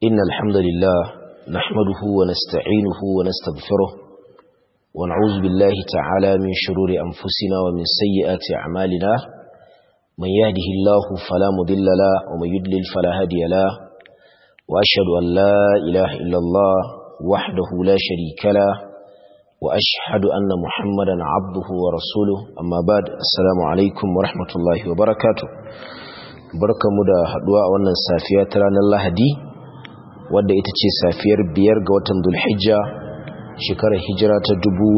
إن الحمد لله نحمده ونستعينه ونستغفره ونعوذ بالله تعالى من شرور أنفسنا ومن سيئات أعمالنا من يهده الله فلا مضل له ومن يضلل فلا هادي له وأشهد أن لا إله إلا الله وحده لا شريك له وأشهد أن محمدا عبده ورسوله أما بعد السلام عليكم ورحمة الله وبركاته barkamu da haduwa a wannan safiya ta ranar Lahadi wadda ita ce safiyar biyar ga watan Dhulhijja shekarar hijira ta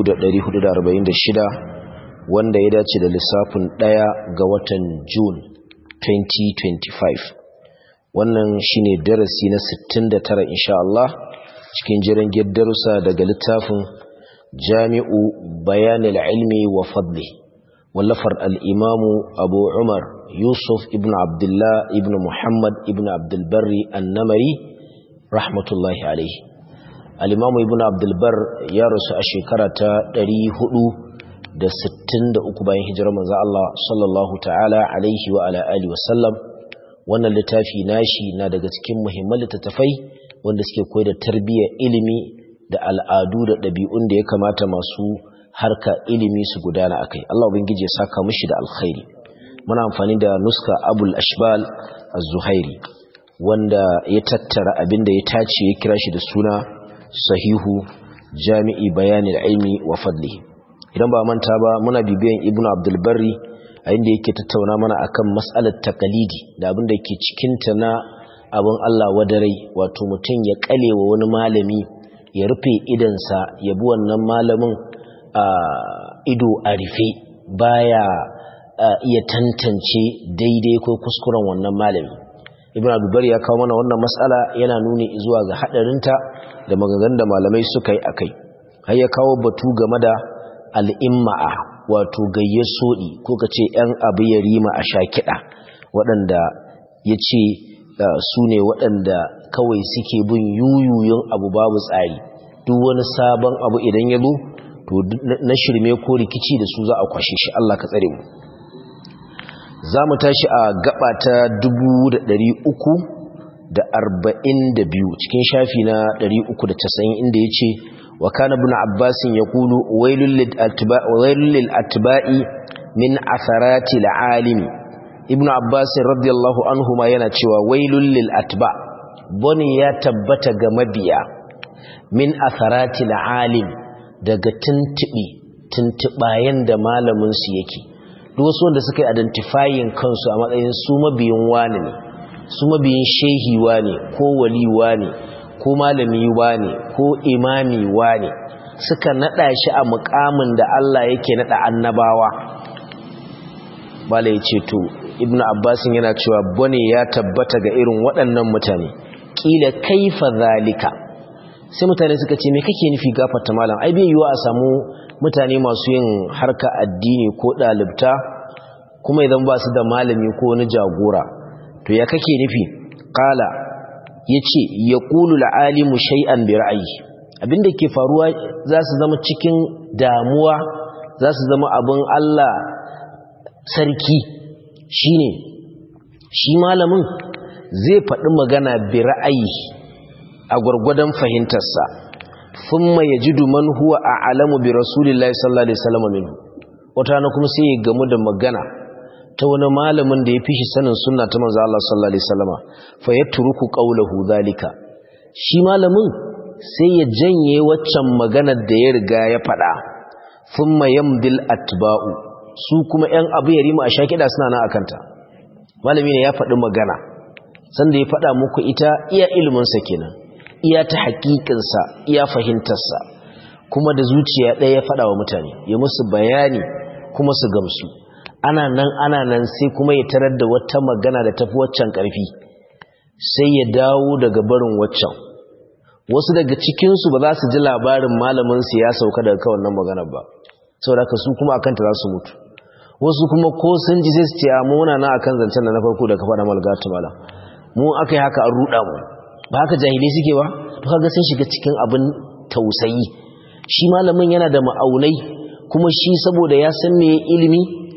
1446 wanda ya dace da lissafin ɗaya ga watan June 2025 wannan shine darasi na 69 insha Allah cikin jiran darussa daga littafin Jami'u Bayanil Ilmi wa Fadli wallafar al-Imamu Abu Umar Yusuf ibn Abdullah ibn Muhammad ibn Abdulbarri annamari rahmatullahi alaihi. Al'imamu ibn Abdulbar ya rasu a shekara ta 463 bayan hijirar manzo Allah sallallahu ta'ala alaihi wa ala alihi wasallam wannan littafi nashi na daga cikin muhimman littattafai wanda suke koyar da tarbiyyar ilimi da al'adu da ɗabi'un da ya kamata masu harka ilimi su gudana akai Allah ubangiji ya saka mishi da alkhairi muna amfani da nuska abul ashbal az-zuhairi wanda ya tattara abinda ya tace ya kira shi da suna sahihu jami'i bayanil ilmi wa fadlihi idan ba manta ba muna bibiyan ibnu abdul barri a inda yake tattauna mana akan mas'alar taqalidi da abinda yake cikin ta na abin Allah wadarai wato mutum ya kale wa wani malami ya rufe idansa ya bi wannan malamin a ido a rufe baya Uh, iya tantance daidai ko kuskuren wannan malami ibn abubar ya kawo mana wannan matsala yana nuni zuwa ga hadarinta da maganganun da malamai suka yi akai har ya kawo batu game da al'imma'a wato gayyar soɗi ko ka ce ‘yan abu ya rima a sha kiɗa waɗanda ya ce uh, su ne waɗanda kawai suke bin yuyuyun abu babu tsari duk wani sabon abu idan ya zo to na shirme ko rikici da su za a kwashe shi Allah ka tsare mu za mu tashi a gaba ta biyu cikin shafi na casa'in inda ya ce wa kana bin abbasin ya kulu wailun lil atba'i min asarati al'alimi ibn abbasin radiyallahu anhu ma yana cewa wailun lil atba bone ya tabbata ga mabiya min asarati al'alim daga tuntuɓi tuntuɓayen da malaminsu yake duk wasu wanda suka yi identifying kansu a matsayin su mabiyin wani ne su mabiyin shehi ne ko wali ne ko malami ne ko imami ne suka nada shi a mukamin da Allah yake nada annabawa bala ya ce to ibnu abbasin yana cewa bane ya tabbata ga irin waɗannan mutane kila kaifa zalika sai mutane suka ce me kake nufi gafarta malam ai bai yiwa a samu mutane masu yin harka addini ko ɗalibta kuma idan ba su da malami ko wani jagora to ya kake nufi ƙala ya ce ya ƙulu la'alimu shay'an bi ra'ayi abinda ke faruwa za su zama cikin damuwa za su zama abin Allah sarki shine shi malamin zai faɗi magana bi ra'ayi a gwargwadon fahimtarsa thumma yajidu man huwa a'lamu bi rasulillahi sallallahu alaihi wasallam minhu wata na kuma sai ya gamu da magana ta wani malamin da ya fi shi sanin sunna ta manzo Allah sallallahu alaihi wasallam fa yatruku qawluhu zalika shi malamin sai ya janye waccan maganar da ya riga ya faɗa thumma yamdil atba'u su kuma ƴan abu ya rima a shakida suna nan akanta malami ne ya faɗi magana sanda ya faɗa muku ita iya ilimin sa kenan iya ta hakikinsa iya fahimtarsa kuma da zuciya ɗaya ya faɗa wa mutane ya musu bayani kuma su gamsu ana nan ana nan sai kuma ya tarar da wata magana da tafi waccan ƙarfi sai ya dawo daga barin waccan wasu daga cikinsu ba za su ji labarin malaminsu ya sauka daga kawai nan maganar ba saboda haka su kuma akanta za su mutu wasu kuma ko sun ji sai su ce a muna na akan zancen da na farko da ka faɗa malgatu malam mu aka yi haka an ruɗa mu ba haka jahilai suke ba to kaga sun shiga cikin abin tausayi shi malamin yana da ma'aunai kuma shi saboda ya san me ilimi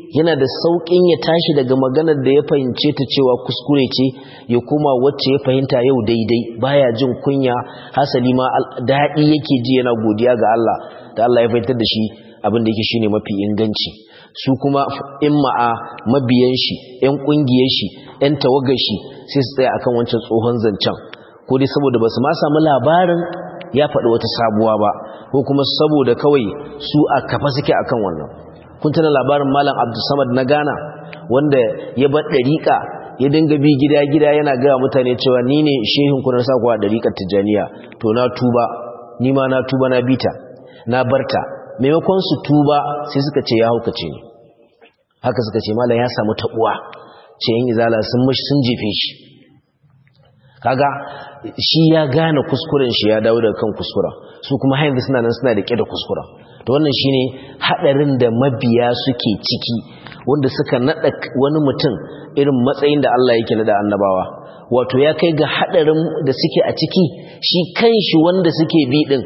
yana da sauƙin ya tashi daga maganar da ya fahimce ta cewa kuskure ce ya kuma wacce ya fahimta yau daidai baya jin kunya hasali ma daɗi yake ji yana godiya ga Allah da Allah ya fahimtar da shi abin da yake shine mafi inganci su kuma in ma'a mabiyan shi ƴan ƙungiyar shi ƴan tawagar shi sai su tsaya akan wancan tsohon zancen ko dai saboda basu ma samu labarin ya faɗi wata sabuwa ba ko kuma saboda kawai su a kafa suke akan wannan kun tana labarin malam abdulsamad na ghana wanda ya bar ɗariƙa ya dinga bi gida-gida yana gaya mutane cewa ni ne shehin kunar sa kuwa ɗariƙar tijjaniya to na tuba ni ma na tuba na bita na barta maimakon su tuba sai suka ce ya haukace ne haka suka ce malam ya samu taɓuwa ce yin izala sun mashi sun jefe shi kaga shi ya gane kuskuren shi ya dawo daga kan kuskuren su kuma haifu suna nan suna da da kuskuren to wannan shine hadarin da mabiya suke ciki wanda suka nada wani mutum irin matsayin da Allah yake nada annabawa wato ya kai ga hadarin da suke a ciki shi kanshi wanda suke bi din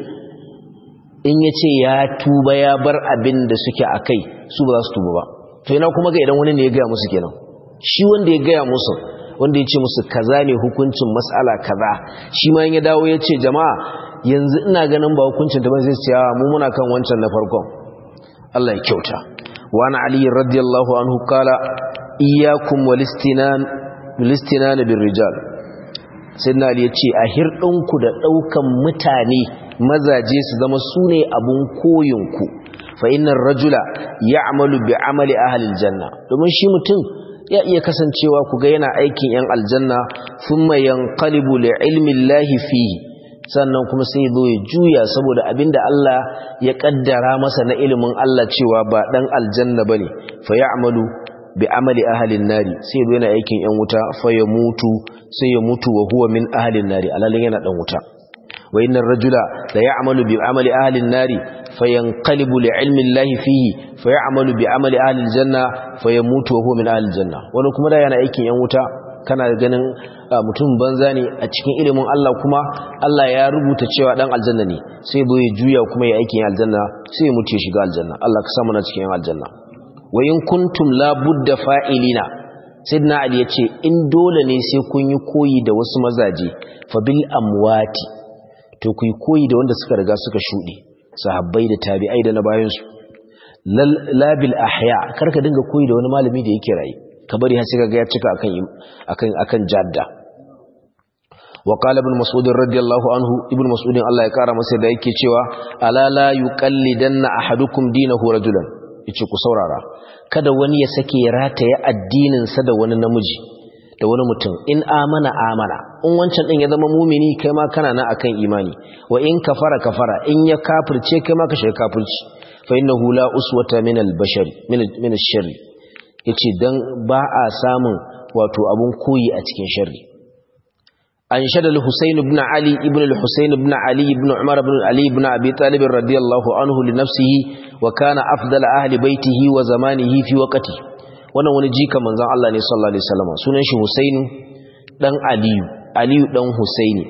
in yace ya tuba ya bar abin da suke akai su ba za su tuba ba to ina kuma ga idan wani ne ya gaya musu kenan shi wanda ya gaya musu wanda ya ce musu kaza ne hukuncin mas'ala kaza shi ma ya dawo ya ce jama'a yanzu ina ganin ba hukuncin ta ba zai ce mu muna kan wancan na farkon Allah ya kyauta wa ana ali radiyallahu anhu kala iyyakum walistinan walistinan bir rijal sayyidina ali ya ce a hirdinku da daukan mutane mazaje su zama sune abun koyinku fa innar rajula ya'malu bi amali ahli aljanna domin shi mutum ya iya kasancewa ku ga yana aikin yan aljanna thumma yanqalibu li ilmi llahi fihi sannan kuma sai zo ya juya saboda abinda Allah ya kaddara masa na ilimin Allah cewa ba dan aljanna bane fa ya'malu bi amali ahli nari sai zo yana aikin yan wuta fa ya mutu sai ya mutu wa huwa min ahli nari alalin yana dan wuta wa innar rajula la ya'malu bi amali ahli nari fayanqalibu li'ilmi Allah fihi fayamalu bi'amali ahli aljanna fayamutu wa huwa min ahli aljanna wani kuma da yana aikin yan wuta kana ganin mutum banza ne a cikin ilimin Allah kuma Allah ya rubuta cewa dan aljanna ne sai zo ya juya kuma ya aikin aljanna sai ya mutu ya shiga aljanna Allah ka samu na cikin yan aljanna wa in kuntum la budda fa'ilina sayyidina ali yace in dole ne sai kun yi koyi da wasu mazaje fa bil amwati to ku yi koyi da wanda suka riga suka shuɗe sahabbai da tabi'ai da na bayansu labil ahya karka dinga koyi da wani malami da yake rayu ka bari har sai kaga ya cika akan akan akan jadda wa qala ibn mas'ud radiyallahu anhu ibn mas'ud Allah ya kara masa da yake cewa ala la yuqallidanna ahadukum dinahu rajulan yace ku saurara kada wani ya sake rataye addinin sa da wani namiji da wani mutum in amana amana in wancan din ya zama mumini kai ma kana nan akan imani wa in kafara kafara in ya kafirce kai ma ka shiga kafirci fa innahu la uswata min al-bashari min ash-sharr yace dan ba a samun wato abun koyi a cikin sharri an shada al-husayn ibn ali ibn al-husayn ibn ali ibn umar ibn ali ibn abi talib radiyallahu anhu li nafsihi wa kana afdal ahli baitihi wa zamanihi fi waqtihi wannan wani jika manzon Allah ne sallallahu alaihi wasallam sunan shi Husainu dan Aliyu Aliyu dan Husaini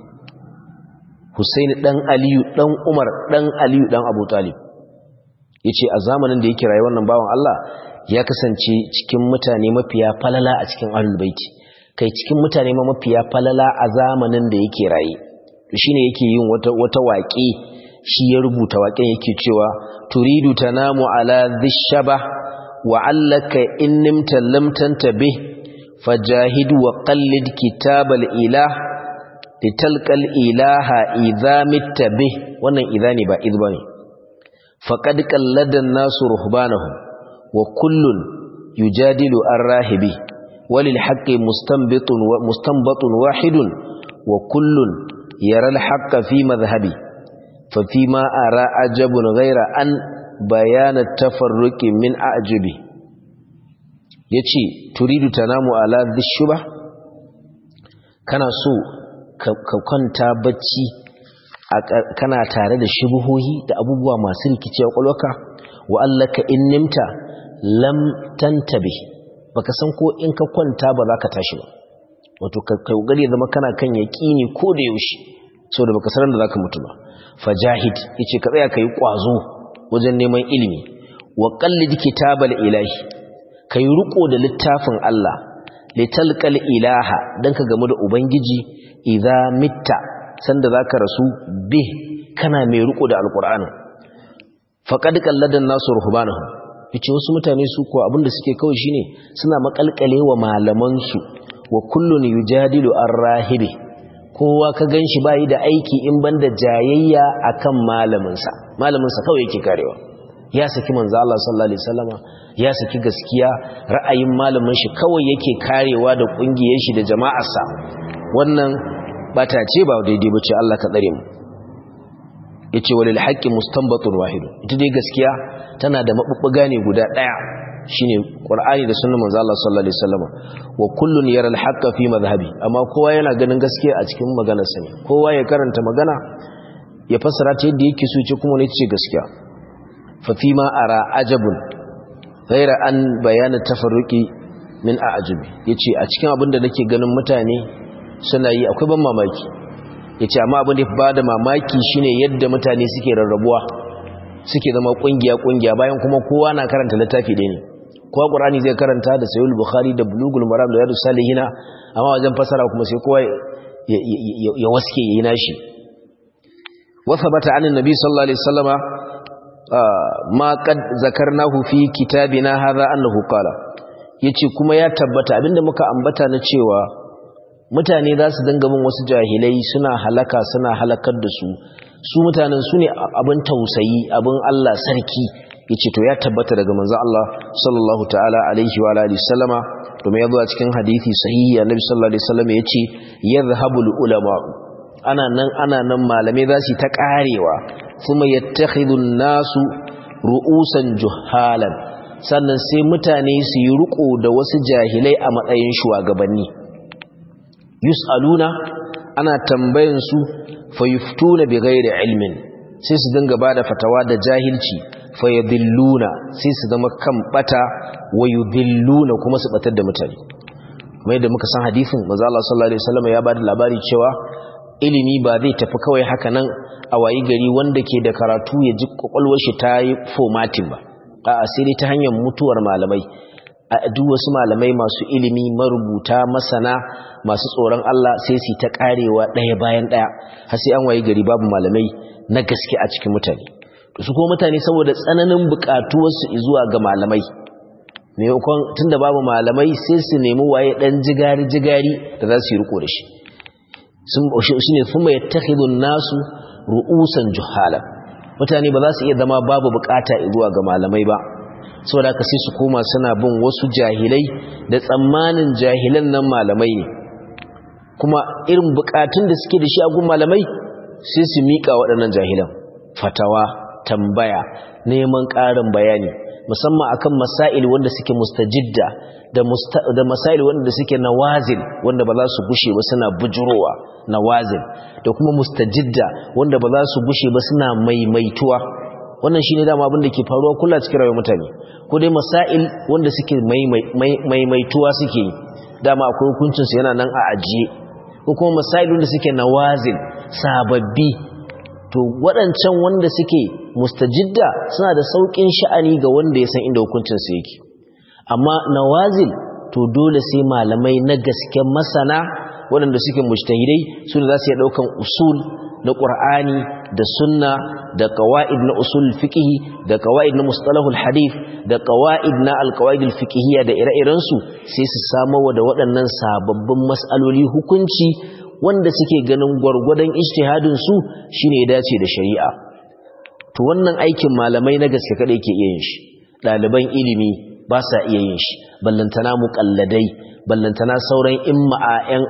Husaini dan Aliyu dan Umar dan Aliyu dan Abu Talib yace a zamanin da yake rayuwar nan bawan Allah ya kasance cikin mutane mafiya falala a cikin ahlul baiti kai cikin mutane ma mafiya falala a zamanin da yake raye to shine yake yin wata wata waƙe shi ya rubuta waƙen yake cewa turidu tanamu ala dhishaba وعلك إن نمت لم تنتبه فجاهد وقلد كتاب الإله لتلك الإله إذا مت به وانا إذا نبا إذباني فقد قلد الناس رهبانهم وكل يجادل الراهب وللحق مستنبط مستنبط واحد وكل يرى الحق في مذهبي ففيما أرى عجب غير أن bayan tafarruki min ajibi yace turidu tanamu ala dhishuba kana so ka kwanta bacci kana tare da shubuhohi da abubuwa masu rikicewa kwalwaka wa allaka in nimta lam tantabi baka san ko in ka kwanta ba za ka tashi ba wato ka kokari ya zama kana kan yaqini ko da yaushe saboda baka san da zaka mutu ba fajahid yace ka tsaya kai kwazo wajen neman ilimi wa qallid kitabal ilahi kai riko da littafin Allah litalqal ilaha dan ka gamu da ubangiji idza mitta sanda zaka rasu bi kana mai riko da alqur'ani faqad qalladan nasu ruhbanahu yace wasu mutane su ko abinda suke kawai shine suna makalkale wa malaman su wa kullun yujadilu ar-rahibi kowa ka ganshi bai da aiki in banda jayayya akan malamin sa malamin sa kawai yake karewa ya saki manzo Allah sallallahu alaihi wasallama ya saki gaskiya ra'ayin malamin shi kawai yake karewa da kungiyar shi da jama'arsa wannan bata ce ba daidai bace Allah ka tsare mu yace walil haqqi mustanbatun wahid ita dai gaskiya tana da mabubbuga ne guda daya shine qur'ani da sunnar manzo Allah sallallahu alaihi wasallam wa kullun yara al-haqqa fi madhhabi amma kowa yana ganin gaskiya a cikin maganar sa ne kowa ya karanta magana ya fassara ta yadda yake so ce kuma ne ce gaskiya fa fi ma ara ajabun ghaira an bayana tafarruqi min a'jabi yace a cikin abin da nake ganin mutane suna yi akwai ban mamaki ya ce amma abin da ya ba da mamaki shine yadda mutane suke rarrabuwa suke zama kungiya-kungiya bayan kuma kowa na karanta littafi ɗaya ne kowa ƙurani zai karanta da sayul bukhari da bulugul maram da yadu salihina amma wajen fasara kuma sai kowa ya waske ya yi nashi wasa bata anin nabi sallallahu alaihi wasallama ma qad zakarnahu fi kitabina hadha annahu qala yace kuma ya tabbata abinda muka ambata na cewa mutane za su dinga bin wasu jahilai suna halaka suna halakar da su su mutanen su ne abin tausayi abin Allah sarki yace to ya tabbata daga manzon Allah sallallahu ta'ala alaihi wa alihi sallama domin yazo a cikin hadisi sahihi annabi sallallahu alaihi wasallam yace yadhhabul ulama ana nan ana nan malamai za su ta karewa kuma yattakhidun nasu ru'usan juhalan sannan sai mutane su yi riko da wasu jahilai a matsayin shugabanni yus'aluna ana tambayan su fayuftuna bighairi ilmin sai su dinga bada fatawa da jahilci fayadilluna sai su zama kan bata wayudilluna kuma su batar da mutane mai da muka san hadisin manzo Allah sallallahu alaihi wasallam ya bada labari cewa ilimi ba zai tafi kawai haka nan a wayi gari wanda ke da karatu ya ji kwakwalwar shi ta yi formatting ba a'a sai dai ta hanyar mutuwar malamai a duk wasu malamai masu ilimi marubuta masana masu tsoron Allah sai su ta karewa ɗaya bayan ɗaya har sai an wayi gari babu malamai na gaske a cikin mutane to su kuma mutane saboda tsananin buƙatuwarsu zuwa ga malamai maimakon tunda babu malamai sai su nemi waye ɗan jigari jigari da za su yi riko da shi shi ne kuma ya nasu ru'usan juhala mutane ba za su iya zama babu buƙata zuwa ga malamai ba saboda haka sai su koma suna bin wasu jahilai da tsammanin jahilan nan malamai ne kuma irin bukatun da suke da shi a gun malamai sai su miƙa waɗannan jahilan fatawa tambaya neman ƙarin bayani musamman akan masail wanda suke mustajidda da da masail wanda suke nawazil wanda ba za su gushe ba suna bujurowa nawazil da kuma mustajidda wanda ba za su gushe ba suna maimaituwa wannan shine dama abin da ke faruwa kula cikin rayuwar mutane ko dai masail wanda suke maimaituwa suke yi dama akwai hukuncin su yana nan a ajiye ko kuma masail wanda suke nawazil sababbi to waɗancan wanda suke mustajidda suna da sauƙin sha'ani ga wanda ya san inda hukuncin su yake amma nawazil to dole sai malamai na gaske masana waɗanda suke mujtahidai su da za su iya ɗaukan usul na ƙur'ani da sunna da qawaid na usul fiqh da qawaid na mustalahul hadith da qawaid na alqawaid alfiqhiyya da ire-iren su sai su samu da waɗannan sababbin mas'aloli hukunci wanda suke ganin gwargwadon ijtihadin su shine ya dace da shari'a to wannan aikin malamai na gaske kada yake iya yin shi ɗaliban ilimi ba sa iya yin shi ballantana muƙalladai ballantana sauran imma'a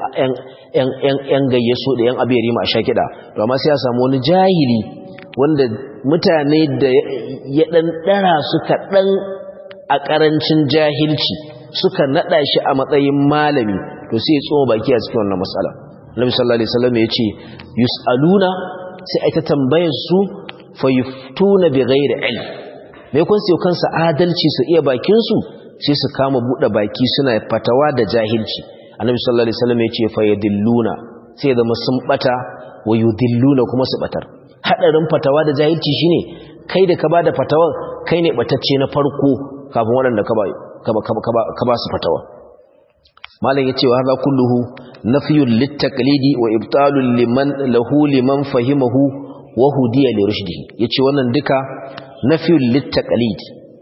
‘yan gayyaso da ‘yan abiyari ma a sha kiɗa to amma sai ya samu wani jahili wanda mutane da ya ɗan ɗara suka ɗan a ƙarancin jahilci suka naɗa shi a matsayin malami to sai ya tsoma baki a cikin wannan matsala nabi sallallahu alaihi wasallam ya ce yus'aluna sai ai ta tambayar su fa yuftuna bi ghairi ilm me kun sai kansa adalci su iya bakin su sai su kama bude baki suna fatawa da jahilci annabi sallallahu alaihi wasallam ya ce fa yadilluna sai zama sun bata wa yudilluna kuma su batar hadarin fatawa da jahilci shine kai da ka bada fatawar kai ne batacce na farko kafin waɗanda ka ka ba su fatawa malam yace wa hadha kulluhu nafyun littaqlidi wa ibtalun liman lahu liman fahimahu wa hudiya li rushdihi yace wannan duka nafyun littaqlid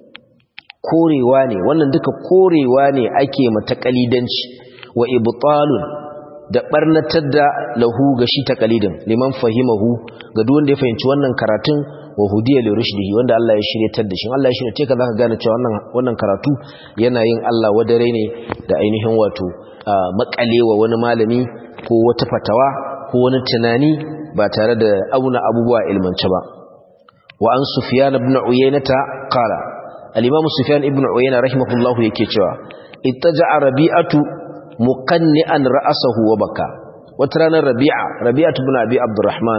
korewa ne wannan duka korewa ne ake mata kalidanci wa ibtalun da barnatar da lahu ga shi taqlidin liman fahimahu ga duk wanda ya fahimci wannan karatun wa hudiya li rushdihi wanda Allah ya shiryatar da shi Allah ya shirye ka zaka gane cewa wannan wannan karatu yana yin Allah wadare ne da ainihin wato makalewa wani malami ko wata fatawa ko wani tunani ba tare da auna abubuwa ilmance ba wa an sufyan ibn uyaynata qala al-imam sufyan ibn uyayna rahimahullahu yake cewa ittaja'a rabi'atu muqanni'an ra'sahu wa baka wata ranar rabi'a rabi'atu ibn abi abdurrahman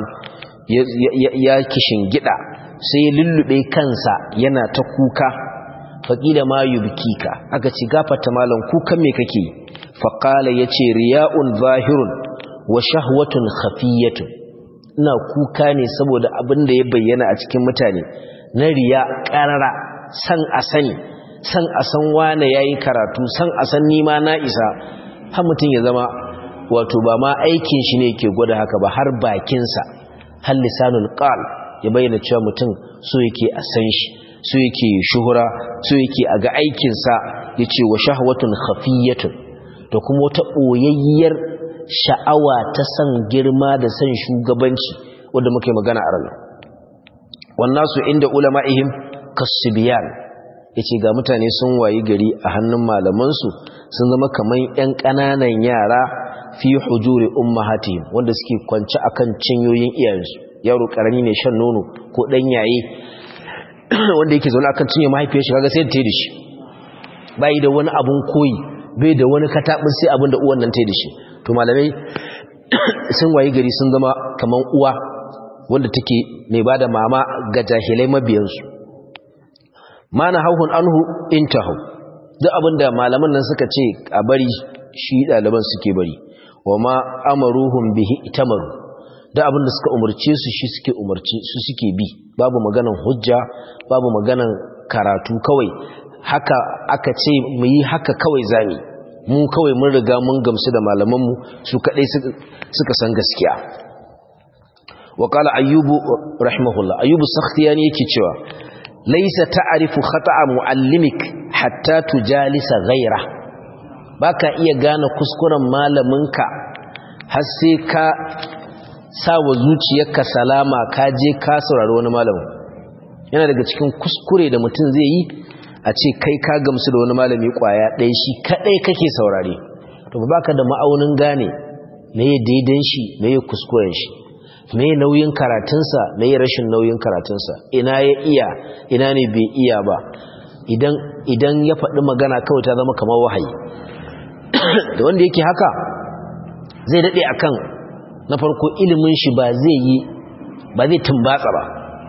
ya kishin gida sai ya lullube kansa yana ta kuka faƙila ma yubkika aka ci gafata malam kukan me kake faƙala yace riya'un zahirun wa shahwatun khafiyatun ina kuka ne saboda abin da ya bayyana a cikin mutane na riya ƙarara san a sani san a san wane yayi karatu san a san nima na isa har mutum ya zama wato ba ma aikin shi ne ke gwada haka ba har bakinsa har lisanul qal ya bayyana cewa mutum so yake a san shi so yake shuhura so yake a ga aikinsa yace wa shahwatun khafiyatun da kuma wata boyayyar sha'awa ta san girma da san shugabanci wanda muke magana a ranar wannan su inda ulama'ihim kasubiyan yace ga mutane sun wayi gari a hannun malamansu sun zama kaman ƴan ƙananan yara fi hujuri ummahatihim wanda suke kwance akan cinyoyin iyayensu yaro karami ne shan nono ko dan yaye wanda yake zaune akan cinye mahaifiyar shi kaga sai ta yi da shi bai da wani abun koyi bai da wani katabin sai abin da uwan nan ta yi da shi to malamai sun wayi gari sun zama kaman uwa wanda take mai bada mama ga jahilai mabiyansu mana hauhun anhu intahu duk abinda malaman nan suka ce a bari shi ɗaliban suke bari wa ma amaruhum bihi itamaru da abin da suka umarce su shi suke umarci su suke bi babu maganan hujja babu maganan karatu kawai haka aka ce mu yi haka kawai zami mu kawai mun riga mun gamsu da malamanmu su kadai suka san gaskiya wa qala ayyubu rahimahullah ayyubu sakhtiyani yake cewa laysa ta'rifu khata'a muallimik hatta tujalisa ghayra baka iya gane kuskuren malaminka har sai ka sa wa zuciyarka salama ka je ka saurari wani malamin yana daga cikin kuskure da mutum zai yi a ce kai ka gamsu da wani malami kwaya ɗaya shi kaɗai kake saurare to ba ka da ma'aunin gane me ya daidan shi me ya kuskuren shi me ya nauyin karatunsa me ya rashin nauyin karatunsa ina ya iya ina ne bai iya ba idan ya faɗi magana kawai ta zama kamar wahayi da wanda yake haka zai daɗe akan na farko ilimin shi ba zai yi ba zai tumbatsa ba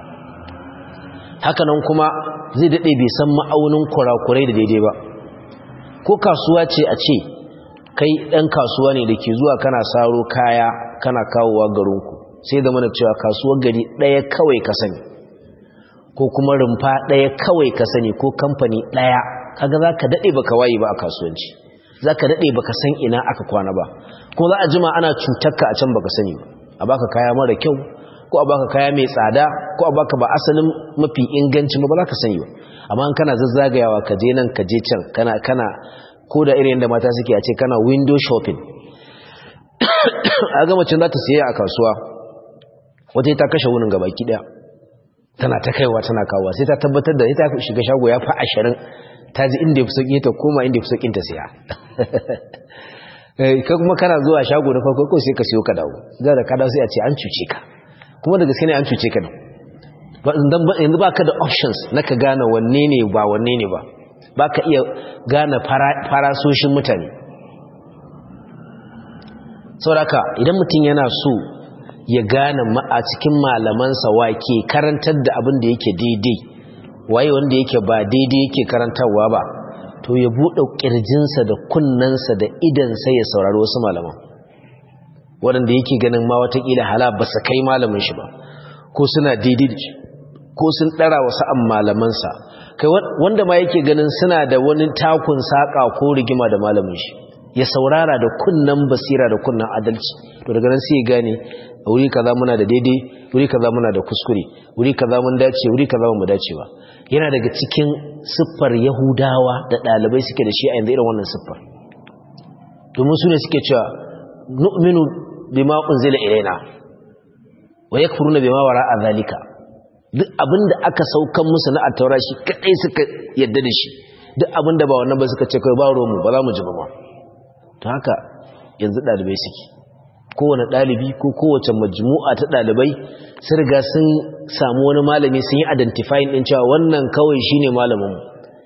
hakanan kuma zai daɗe bai san ma'aunin kurakurai da daidai ba ko kasuwa ce a ce kai ɗan kasuwa ne da ke zuwa kana saro kaya kana kawowa garinku sai da mana cewa kasuwar gari ɗaya kawai ka sani ko kuma rumfa ɗaya kawai ka sani ko kamfani ɗaya kaga za ka daɗe baka waye ba a kasuwanci za ka daɗe baka san ina aka kwana ba ko za a jima ana cutarka a can baka sani ba a baka kaya mara kyau ko a baka kaya mai tsada ko a baka ba asalin mafi inganci ba ba za ka sani ba amma in kana zazzagayawa ka je nan ka je can kana kana ko da irin yadda mata suke a ce kana window shopping a ga macin za ta siya a kasuwa wata ta kashe wunin gaba ki daya tana ta kaiwa tana kawowa sai ta tabbatar da ita shiga shago ya fi ashirin ta ji inda ya fi sauƙi ta koma inda ya fi sauƙin ta siya ka kuma kana zuwa shago na farko ko sai ka siyo ka dawo za da ka dawo sai a ce an cuce ka kuma da gaske ne an cuce ka yanzu ba ka da options na ka gane wanne ne ba wanne ne ba ba ka iya gane farasoshin mutane sauraka idan mutum yana so ya gane a cikin malamansa wake karantar da abin da yake daidai waye wanda yake ba daidai yake karantarwa ba to ya buɗe ƙirjinsa da kunnensa da idansa ya saurari wasu malaman waɗanda yake ganin ma watakila hala ba su kai malamin shi ba ko suna daidai da shi ko sun ɗara wasu an malamansa kai wanda ma yake ganin suna da wani takun saka ko rigima da malamin shi ya saurara da kunnan basira da kunnan adalci to daga nan sai ya gane a wuri kaza muna da daidai wuri kaza muna da kuskure wuri kaza mun dace wuri kaza mun dace ba yana daga cikin siffar yahudawa da ɗalibai suke da shi a yanzu irin wannan siffar domin su ne suke cewa nu'minu bima unzila ilaina wa yakfuruna bima wara'a zalika duk abinda aka saukan musu na attaura shi kadai suka yadda da shi duk abinda ba wannan ba suka ce kai ba mu ba za mu ji ba ma to haka yanzu ɗalibai suke kowane ɗalibi ko kowace majmu'a ta ɗalibai sun riga sun samu wani malami sun yi identifying ɗin cewa wannan kawai shine malaminmu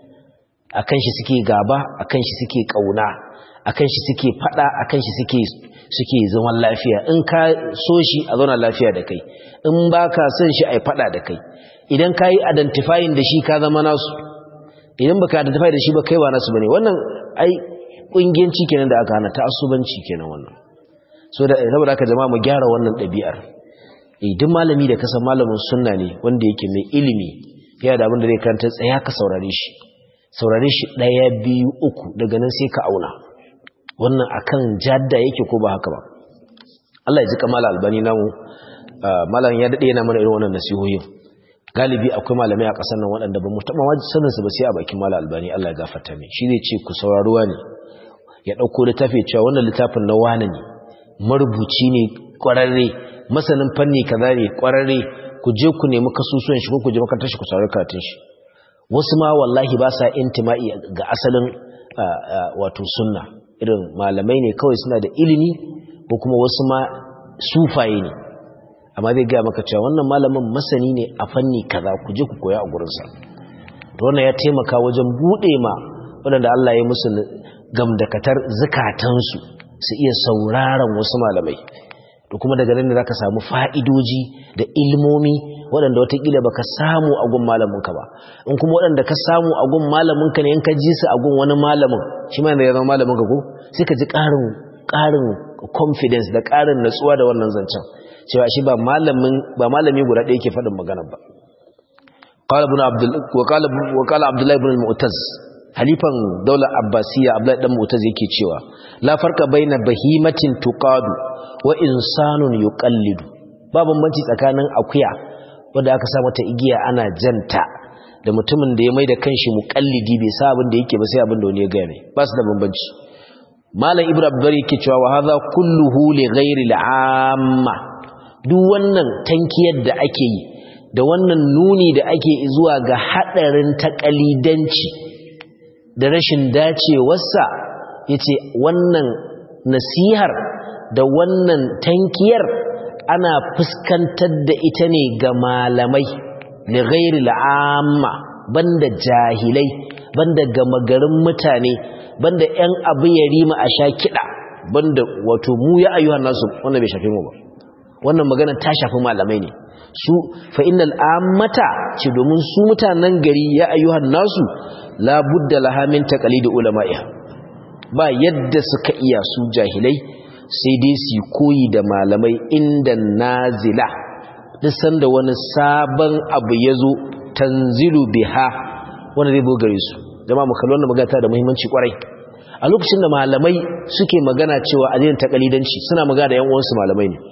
a kan shi suke gaba a kan shi suke ƙauna a kan shi suke faɗa a kan shi suke zaman lafiya in ka so shi a zauna lafiya da kai in ba ka son shi a yi faɗa da kai idan ka yi identifying da shi ka zama nasu idan ba ka identify da shi ba kai ba nasu ba ne wannan ai ƙungiyanci kenan da aka hana ta asubanci kenan wannan so da saboda haka jama'a mu gyara wannan ɗabi'ar eh duk malami da kasan malamin sunna ne wanda yake mai ilimi yana da abin da zai karanta tsaya ka saurare shi saurare shi ɗaya biyu uku daga nan sai ka auna wannan akan jadda yake ko ba haka ba Allah ya ji kamala albani namu malam ya dade yana mana irin wannan nasihohin galibi akwai malamai a ƙasar nan waɗanda ba mu taɓa wajen sanin su ba sai a bakin malam albani Allah ya gafarta mai shi zai ce ku sauraruwa ne ya ɗauko littafi cewa wannan littafin na wane ne marubuci ne ƙwararre masanin fanni kaza ne ƙwararre ku je ku nemi kasusuwan shi ko ku je makarantar shi ku saurari karatun shi wasu ma wallahi ba sa intima'i ga asalin wato sunna irin malamai ne kawai suna da ilimi ko kuma wasu ma sufaye ne amma zai gaya maka cewa wannan malamin masani ne a fanni kaza ku je ku koya a gurinsa to wannan ya taimaka wajen buɗe ma waɗanda Allah ya musu gamdakatar zukatansu su iya sauraron wasu malamai to kuma daga nan ne zaka samu fa'idoji da ilmomi waɗanda watakila baka samu a gun malaminka ba in kuma waɗanda ka samu a gun malaminka ne in ka ji su a gun wani malamin shi ma da ya zama malaminka ko sai ka ji ƙarin ƙarin confidence da ƙarin natsuwa da wannan zancen cewa shi ba malamin ba malami guda ɗaya yake faɗin magana ba qala ibn abdul wa qala wa qala abdullah ibn al-mu'taz halifan daular abbasiyya abdullah dan mu'taz yake cewa la farqa baina bahimatin tuqadu wa insanun yuqallidu ba bambanci tsakanin akuya wanda aka sa mata igiya ana janta da mutumin da ya mai da kanshi muqallidi bai sa abin da yake ba sai abin da wani ya gane ba su da bambanci malam ibnu abdul yake cewa wa hadha kulluhu li ghairi al-amma duk wannan tankiyar da ake yi da wannan nuni da ake zuwa ga hadarin takalidanci da rashin dacewarsa yace wannan nasihar da wannan tankiyar ana fuskantar da ita ne ga malamai li ghairi al'amma banda jahilai banda gama garin mutane banda ƴan abu ya rima a sha kiɗa banda wato mu ya ayyuhan nasu wannan bai shafe mu ba wannan magana ta shafi malamai ne su fa innal ammata ce domin su mutanen gari ya ayyuhan nasu la budda laha min taqlid ulama'iha ba yadda suka iya su jahilai sai dai su koyi da malamai inda nazila duk sanda wani sabon abu ya zo tanzilu biha wanda zai bogare su jama'a mu kalli wannan magana da muhimmanci kwarai a lokacin da malamai suke magana cewa addinin takalidanci suna magana da yan uwansu malamai ne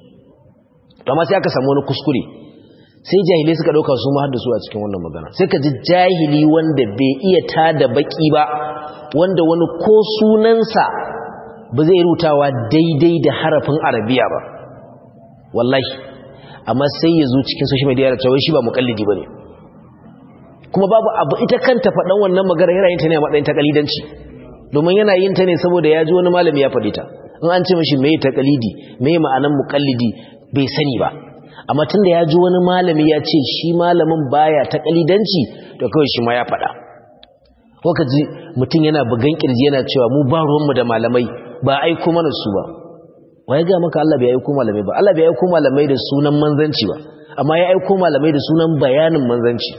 amma sai aka samu wani kuskure sai jahilai suka dauka su ma su a cikin wannan magana sai ka ji jahili wanda bai iya tada baki ba wanda wani ko sunansa ba zai rutawa daidai da harafin arabiya ba wallahi amma sai ya zo cikin social media da cewa shi ba mukallidi bane kuma babu abu ita kanta faɗan wannan magana yana yin ta ne a matsayin takalidanci domin yana yin ta ne saboda ya ji wani malami ya faɗi ta in an ce mashi mai takalidi mai ma'anan mukallidi bai sani ba amma tunda ya ji wani malami ya ce shi malamin baya takalidanci to kawai shi ma ya faɗa ko ka ji mutum yana bugan kirji yana cewa mu ba ruwanmu da malamai ba aiko mana su ba wa ya ga maka Allah bai aiko malamai ba Allah bai aiko malamai da sunan manzanci ba amma ya aiko malamai da sunan bayanin manzanci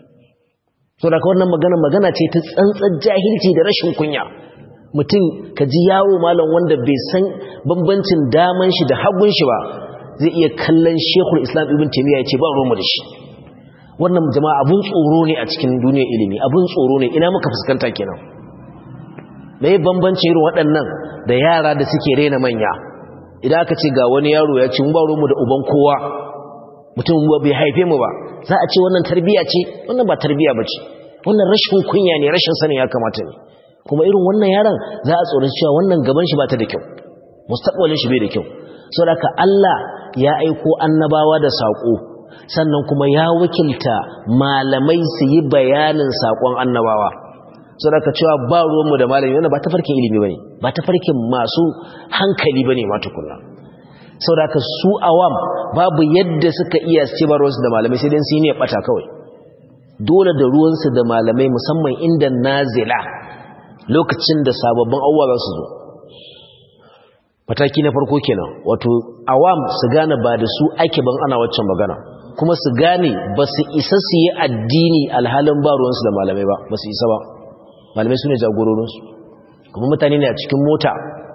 so da wannan magana magana ce ta tsantsar jahilci da rashin kunya mutum ka ji yawo malam wanda bai san bambancin daman shi da hagun shi ba zai iya kallon shekul islam ibn taimiyya ya ce ba ruwanmu da shi wannan jama'a abun tsoro ne a cikin duniyar ilimi abun tsoro ne ina muka fuskanta kenan me bambanci irin waɗannan da yara da suke rena manya idan aka ce ga wani yaro ya ci mu ba mu da uban kowa mutum bai haife mu ba za a ce wannan tarbiya ce wannan ba tarbiya ba ce wannan rashin kunya ne rashin sanin ya kamata ne kuma irin wannan yaron za a tsoron cewa wannan gaban shi ba ta da kyau mustaqbalin shi bai da kyau saboda Allah ya aiko annabawa da sako sannan kuma ya wakilta malamai su yi bayanin sakon annabawa saboda cewa ba ruwanmu da malami wannan ba ta farkin ilimi bane ba ta farkin masu hankali bane ma tukunna saboda su awam babu yadda suka iya su ba ruwansu da malamai sai dai su yi ne bata kawai dole da ruwansu da malamai musamman inda nazila lokacin da sababbin abubuwa za su zo mataki na farko kenan wato awam su gane ba da su ake ban ana waccan magana kuma su gane ba su isa su yi addini alhalin ba ruwansu da malamai ba ba su isa ba malamai su ne jagororinsu kuma mutane ne a cikin mota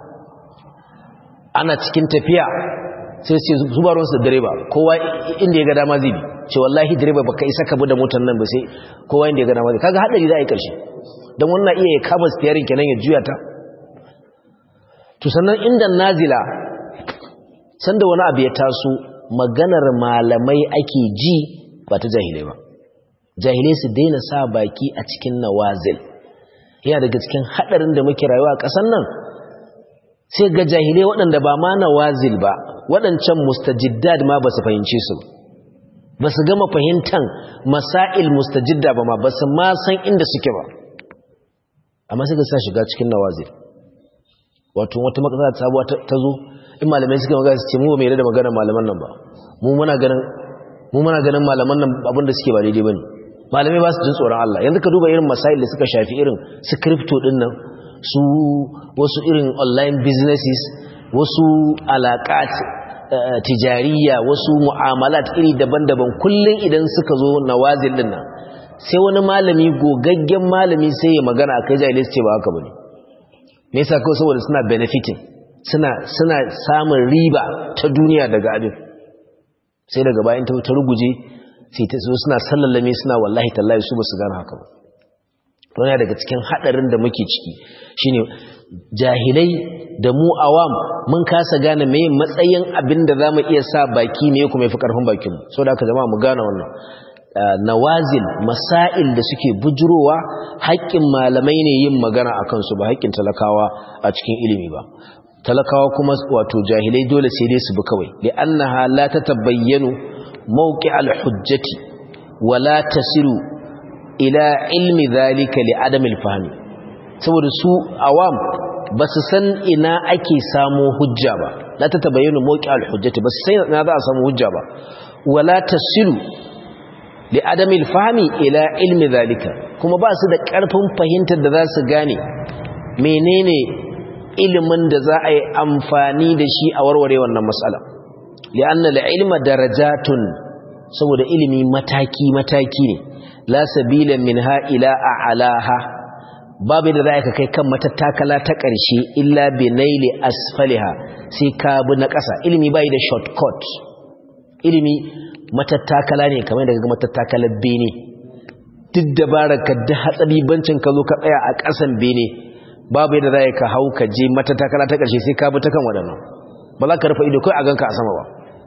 ana cikin tafiya sai ce zubarunsu da direba kowa inda ya ga dama zai bi ce wallahi direba baka isa ka da motar nan ba sai kowa inda ya ga dama zai kaga hadari za a yi karshe don wannan iya ya kama steering kenan ya juya ta to sannan inda nazila sanda wani abu ya taso maganar malamai ake ji ba ta jahilai ba jahilai su daina sa baki a cikin nawazil yana daga cikin hadarin da muke rayuwa a ƙasar nan sai ga jahilai waɗanda ba ma nawazil ba waɗancan mustajiddad ma ba su fahimce su ba su gama fahimtan masail mustajidda ba ma ba su ma san inda suke ba amma sai ga sa shiga cikin nawazil wato wata matsala ta sabuwa ta zo in malamai suka magana su ce mu ba mai da magana malaman nan ba mu muna ganin mu muna ganin malaman nan abin da suke ba daidai bane malamai ba su jin tsoron Allah yanzu ka duba irin masail da suka shafi irin su crypto din nan su wasu irin online businesses wasu alaƙat tijariya wasu mu'amalat iri daban-daban kullum idan suka zo nawazil din nan sai wani malami gogaggen malami sai ya magana akai jahilai su ce ba haka bane me yasa kawai saboda suna benefiting suna suna samun riba ta duniya daga abin sai daga bayan ta ruguje sai ta zo suna sallallame suna wallahi tallahi su ba su gane haka ba don ya daga cikin hadarin da muke ciki shine jahilai da mu awam mun kasa gane me matsayin abin da zamu iya sa baki me kuma yafi karfin bakin mu saboda haka jama'a mu gane wannan nawazil masail da suke bujurowa haƙƙin malamai ne yin magana akan su ba haƙƙin talakawa a cikin ilimi ba talakawa kuma wato jahilai dole sai dai su bi kawai li'annaha la tatabayyanu mawqi'al hujjati wa la tasiru ila ilmi dhalika li adam al-fahmi saboda su awam basu san ina ake samu hujja ba la tatabayyanu mawqi'al hujjati basu san ina za a samu hujja ba wa la tasiru li adam al-fahmi ila ilmi dhalika kuma ba su da karfin fahimtar da za su gane menene ilimin da za a yi amfani da shi a warware wannan matsala li'anna al-ilma darajatun saboda ilimi mataki mataki ne la sabila minha ila a'laha babu da za ka kai kan matattakala ta ƙarshe illa bi naili asfaliha sai ka bi na ƙasa ilimi bai da shortcut ilimi matattakala ne kamar daga matattakalar bene duk dabaraka da hatsari bancin ka zo ka tsaya a ƙasan bene babu yadda za ka hau ka je matattakala ta ƙarshe sai ka bi ta kan waɗannan ba za ka rufe ido kai a ganka a sama ba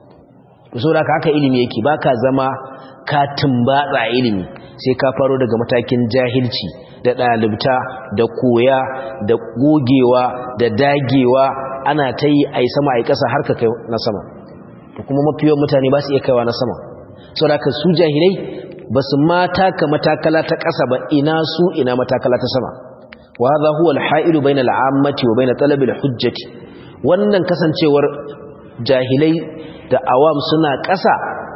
so da haka ilimi yake ba ka zama ka tumbatsa ilimi sai ka faro daga matakin jahilci da ɗalibta da koya da gogewa da dagewa ana ta yi a yi sama a yi ƙasa har ka kai na sama da kuma mafiyan mutane ba su iya kaiwa na sama sau da su jahilai ba su mata ka matakala ta ƙasa ba ina su ina matakala ta sama wa za huwa alha'ilu bayna al'ammati wa bayna talabil hujjati wannan kasancewar jahilai da awam suna ƙasa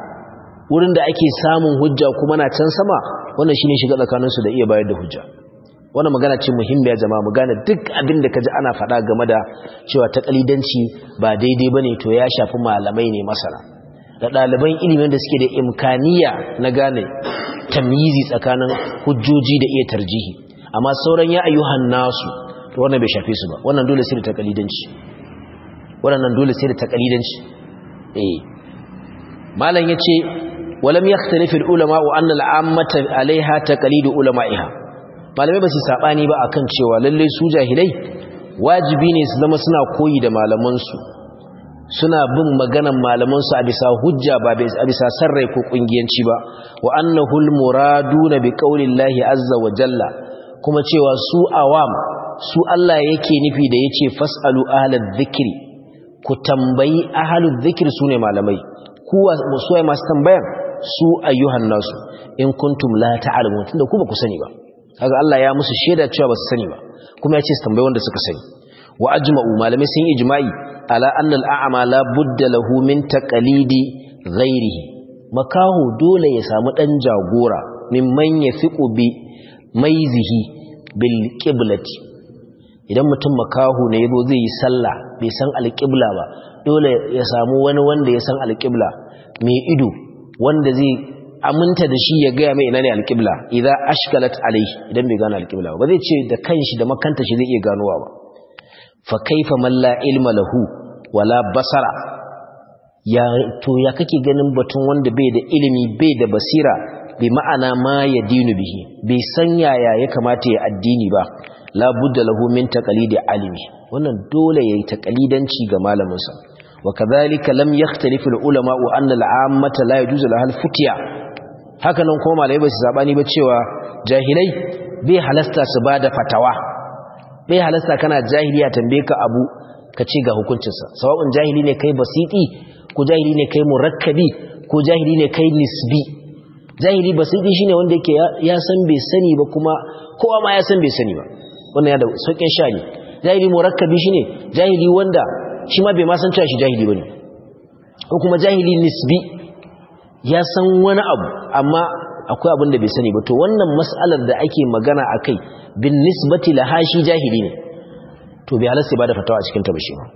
wurin da ake samun hujja kuma na can sama wannan shine shiga tsakaninsu da iya bayar da hujja wannan magana ce muhimmiya jama'a mu gane duk abin da kaji ana faɗa game da cewa ta kalidanci ba daidai bane to ya shafi malamai ne masana da ɗaliban ilimin da suke da imkaniya na gane tamyizi tsakanin hujjoji da iya tarjihi amma sauran ya ayyuhan nasu to wannan bai shafe su ba wannan dole sai da takalidanci wannan dole sai da takalidanci eh malam yace walam yakhtalifu al-ulama wa anna al-ammata 'alayha taqlidu ulama'iha malamai ba su sabani ba akan cewa lalle su jahilai wajibi ne su zama suna koyi da malaman su suna bin maganan malaman su a bisa hujja ba a bisa sarrai ko kungiyanci ba wa annahu al-muraduna bi qaulillahi azza wa jalla kuma cewa su awam su Allah yake nufi da yace fasalu ahlal dhikri ku tambayi ahlul dhikri sune malamai ku su ai masu tambayan su ayyuhan nasu in kuntum la ta'lamun tunda ku ba ku sani ba kaga Allah ya musu shaida cewa ba su sani ba kuma ya ce su tambayi wanda suka sani wa ajma'u malamai sun ijma'i ala anna al-a'ma la budda lahu min taqlidi ghairihi makahu dole ya samu dan jagora mimman yafiqu bi maizihi bil qiblati idan mutum makahu ne yazo zai yi sallah bai san alqibla ba dole ya samu wani wanda ya san alqibla mai ido wanda zai aminta da shi ya gaya mai ina ne alqibla idan ashkalat alaihi idan bai gane alqibla ba zai ce da kanshi da makanta shi zai iya ganowa ba fa kaifa man la ilma lahu wala basara ya to ya kake ganin batun wanda bai da ilimi bai da basira bi ma'ana ma ya dinu bihi bai san yaya ya kamata ya addini ba la budda lahu min taqlidi alimi wannan dole yayi taqlidanci ga malamin sa wa kadhalika lam yakhtalifu al ulama wa anna al ammata la yajuzu laha al futya haka nan kuma malai ba su zabani ba cewa jahilai bai halasta su bada fatawa bai halasta kana jahiliya tambaye ka abu ka ce ga hukuncinsa sawa'un jahili ne kai basiti ko jahili ne kai murakkabi ko jahili ne kai nisbi jahili basiti shine wanda yake ya san bai sani ba kuma kowa ma ya san bai sani ba wannan ya da sauƙin sha ne jahili murakkabi shine jahili wanda shi ma bai ma san cewa shi jahili bane ko kuma jahili nisbi ya san wani abu amma akwai abin da bai sani ba to wannan mas'alar da ake magana akai bin nisbati laha shi jahili ne to bai halasta ba da fatawa a cikin ta ba shi ba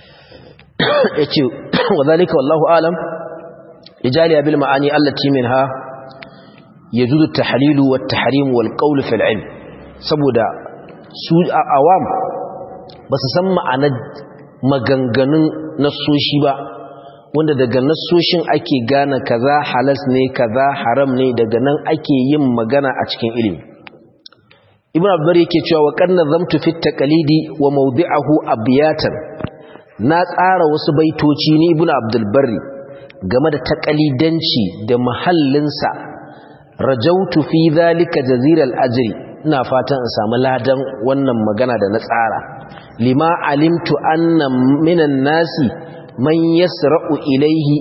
yace wadhalika wallahu alam ijali bil ma'ani allati minha yajuzu at-tahlil wa at-tahrim wal qawl fil ilm saboda su awam ba su san ma'anar maganganun nasoshi ba wanda daga nasoshin ake gane kaza halas ne kaza haram ne daga nan ake yin magana a cikin ilimi ibn abdur yake cewa wa qanna zamtu fi taqlidi wa mawdi'ahu abyatan na tsara wasu baitoci ni ibn abdul barri game da taqlidanci da mahallinsa rajautu fi zalika jaziral ajri ina fatan in samu ladan wannan magana da na tsara lima alimtu anna minan nasi man yasra'u ilaihi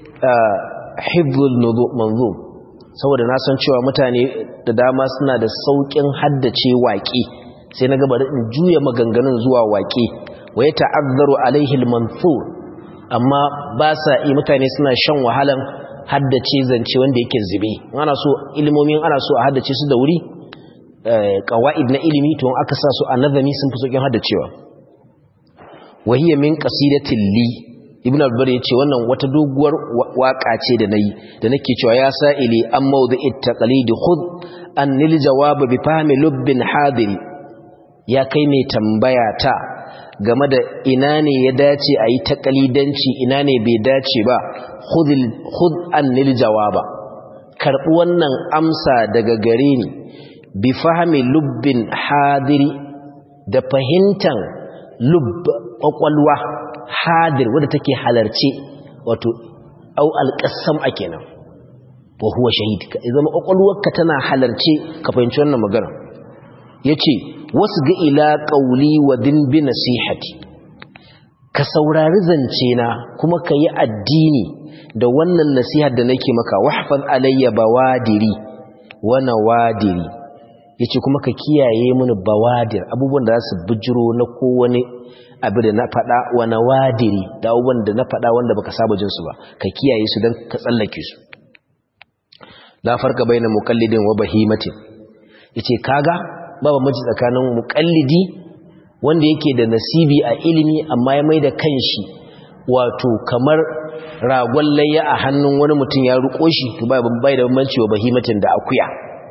hifdhul manzum saboda na san cewa mutane da dama suna da saukin haddace waƙe sai na gaba in juya maganganun zuwa waƙe wa ya ta'azzaru alaihi al-manthur amma ba sa yi mutane suna shan wahalan haddace zance wanda yake zube ana so ilimomin ana so a haddace su da wuri qawaid na ilimi to aka sa su a nazami sun fi saukin haddacewa wa hiya min qasidatin li ibn al-bar yace wannan wata doguwar waka ce da nayi da nake cewa ya sa'ili an mawdu'it taqlid khudh an lil jawab bi fahmi lubbin hadiri ya kai mai tambaya ta game da ina ne ya dace ayi taqlidanci ina ne bai dace ba khudh khudh an lil jawaba karbi wannan amsa daga gare ni bi fahmi lubbin hadiri da fahimtan lubb kwakwalwa hadir wadda take halarce wato au alƙasam a kenan wa huwa shahid ka zama kwakwalwarka tana halarce ka fahimci wannan magana yace wasu ga ila qauli wa din bi nasihati ka saurari zance na kuma ka yi addini da wannan nasihar da nake maka wahfaz alayya bawadiri wa nawadiri yace kuma ka kiyaye mini bawadir abubuwan da za su bijiro na kowane abu da na faɗa wa nawadiri da abubuwan da na faɗa wanda baka saba jin su ba ka kiyaye su don ka tsallake su la farka baina muqallidin wa bahimatin yace kaga babu maji tsakanin muqallidi wanda yake da nasibi a ilimi amma ya maida kanshi wato kamar ragon layya a hannun wani mutum ya ruko shi to bai bai da bambanci wa bahimatin da akuya